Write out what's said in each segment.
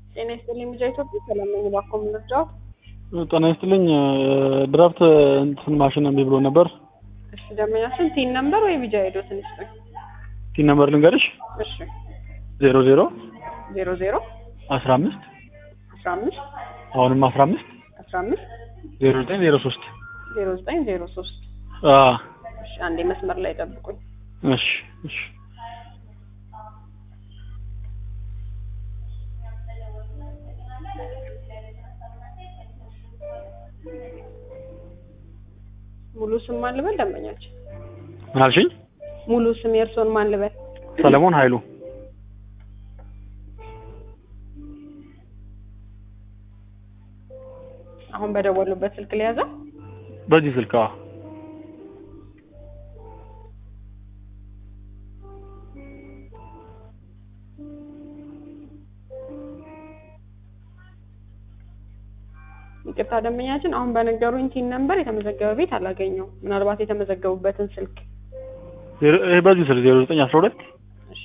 ጤና ይስጥልኝ ሚዲያ ኢትዮጵያ ሰላም ነኝ። እባክዎ ምን ልርዳዎት? ጤና ይስጥልኝ ድራፍት እንትን ማሽን እምቢ ብሎ ነበር። እሺ ደንበኛችን ቲን ነምበር ወይ ቢጃ ሄዶ ትንሽ ቆይ። ቲን ነምበር ልንገርሽ እሺ ዜሮ ዜሮ ዜሮ ዜሮ አስራ አምስት አስራ አምስት አሁንም አስራ አምስት አስራ አምስት ዜሮ ዘጠኝ ዜሮ ሶስት ዜሮ ዘጠኝ ዜሮ ሶስት እሺ አንዴ መስመር ላይ ጠብቁኝ። እሺ እሺ ሙሉ ስም ማን ልበል? ደንበኛችን ምን አልሽኝ? ሙሉ ስም የእርስዎን ማን ልበል? ሰለሞን ኃይሉ አሁን በደወሉበት ስልክ ሊያዘው በዚህ ስልክ አዎ። ይቅርታ ደንበኛችን አሁን በነገሩኝ ቲን ነምበር የተመዘገበ ቤት አላገኘው። ምናልባት የተመዘገቡበትን ስልክ ዜሮ- ይሄ በዚህ ስልክ ዜሮ ዘጠኝ አስራ ሁለት እሺ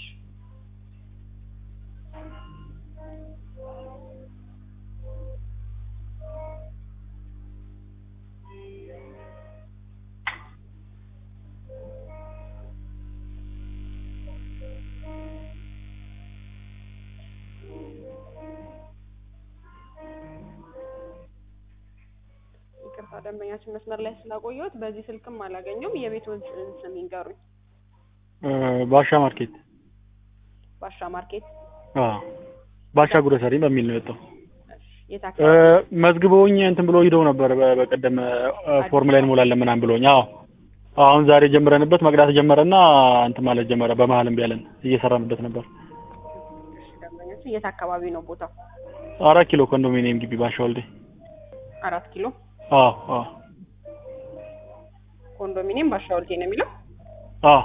ይቅርታ ደንበኛችን መስመር ላይ ስላቆየሁት በዚህ ስልክም አላገኘውም። የቤቱን ስ- ስም ይንገሩኝ። ባሻ ማርኬት ባሻ ማርኬት አዎ። ባሻ ግሮሰሪ በሚል ነው የወጣው። እሺ፣ የት እ፣ አካባቢ? መዝግበውኝ እንትን ብሎ ሂደው ነበር በ- በቀደም እ፣ ፎርም ላይ እንሞላለን ምናምን ብሎኝ። አዎ አሁን ዛሬ ጀምረንበት መቅዳት ጀመረና እንትን ማለት ጀመረ። በመሀል እምቢ አለን። እየሰራንበት ነበር። እሺ፣ ደንበኛችን የት አካባቢ ነው ቦታው? አራት ኪሎ ኮንዶሚኒየም ግቢ ባሻ ወልዴ። አራት ኪሎ አዎ አዎ ኮንዶሚኒየም ባሻ ወልቴ ነው የሚለው። አዎ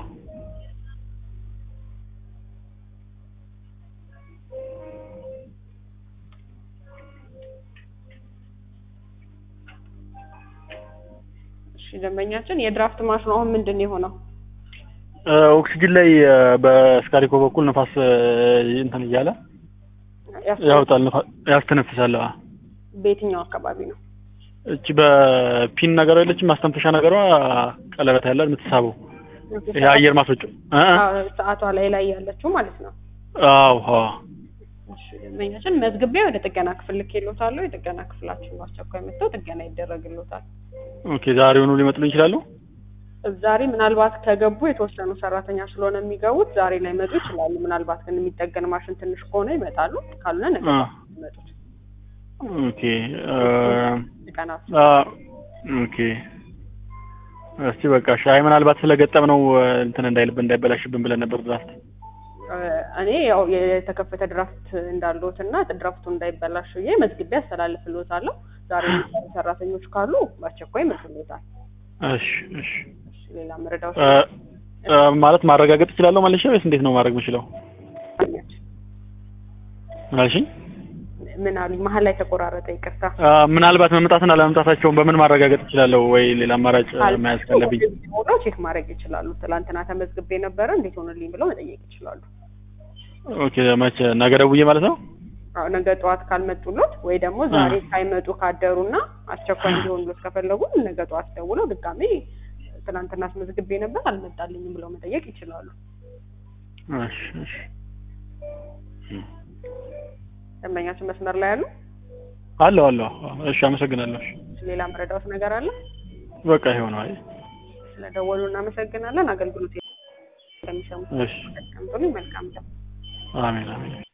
እሺ ደንበኛችን የድራፍት ማሽኑ አሁን ምንድን ነው የሆነው? እ፣ ኦክሲጅን ላይ እ፣ በስካሪኮ በኩል ንፋስ እ፣ እንትን እያለ ያስ- ያወጣል፣ ንፋ- ያስተነፍሳል። አዎ በየትኛው አካባቢ ነው? እቺ በፒን ነገር የለችም ማስተንፈሻ ነገሯ ቀለበት ያለ የምትሳበው ይሄ አየር ማስወጫ እ እ አዎ፣ ሰዓቷ ላይ ላይ ያለችው ማለት ነው። አዎ አዎ እሺ ደንበኛችን መዝግቤ ወደ ጥገና ክፍል ልኬልዎታለሁ። የጥገና ክፍላችን በአስቸኳይ መጥተው ጥገና ይደረግልዎታል። ኦኬ ዛሬውኑ ሊመጡልኝ ይችላሉ? ዛሬ ምናልባት ከገቡ የተወሰኑ ሰራተኛ ስለሆነ የሚገቡት ዛሬ ላይ መጡ ይችላሉ። ምናልባት ግን የሚጠገን ማሽን ትንሽ ከሆነ ይመጣሉ፣ ካልሆነ ነገ አ ይመጡት ኦኬ እ፣ ጥገና አ ኦኬ እስቲ በቃ ሻይ ምናልባት ስለገጠም ነው እንትን እንዳይልብን እንዳይበላሽብን ብለን ነበር ድራፍት እኔ ያው የተከፈተ ድራፍት እንዳለዎት እና ድራፍቱ እንዳይበላሽ ብዬ መዝግቤ አስተላልፍልዎታለሁ። ዛሬ የሚሰሩ ሰራተኞች ካሉ በአስቸኳይ ይመጡልዎታል። እሺ እሺ እሺ ሌላ መረዳት እ፣ እ፣ ማለት ማረጋገጥ እችላለሁ ማለት ነው ወይስ እንዴት ነው ማድረግ የምችለው? ምን አልሽኝ? ምን አሉኝ? መሀል ላይ ተቆራረጠ። ይቅርታ። አ፣ ምናልባት መምጣትና አለመምጣታቸውን በምን ማረጋገጥ እችላለሁ? ወይ ሌላ አማራጭ መያዝ ካለብኝ ሆነው ቼክ ማድረግ ይችላሉ። ትላንትና ተመዝግቤ ነበረ እንዴት ሆነልኝ ብለው መጠየቅ ይችላሉ። ኦኬ መቼ ነገ ደውዬ ማለት ነው? አዎ ነገ ጠዋት ካልመጡሎት ወይ ደግሞ ዛሬ ሳይመጡ ካደሩና አስቸኳይ እንዲሆንሎት ከፈለጉ ነገ ጠዋት ደውለው ድጋሜ ትናንትና አስመዝግቤ ነበር አልመጣልኝም ብለው መጠየቅ ይችላሉ። እሺ እሺ ደንበኛችን መስመር ላይ ያሉ አለሁ አለሁ። እሺ አመሰግናለሁ። እሺ ሌላ መረዳት ነገር አለ? በቃ ይኸው ነው። አይ ስለደወሉ እናመሰግናለን። አገልግሎት የሚሰሙ እሺ መልካም መልካም አሜን አሜን።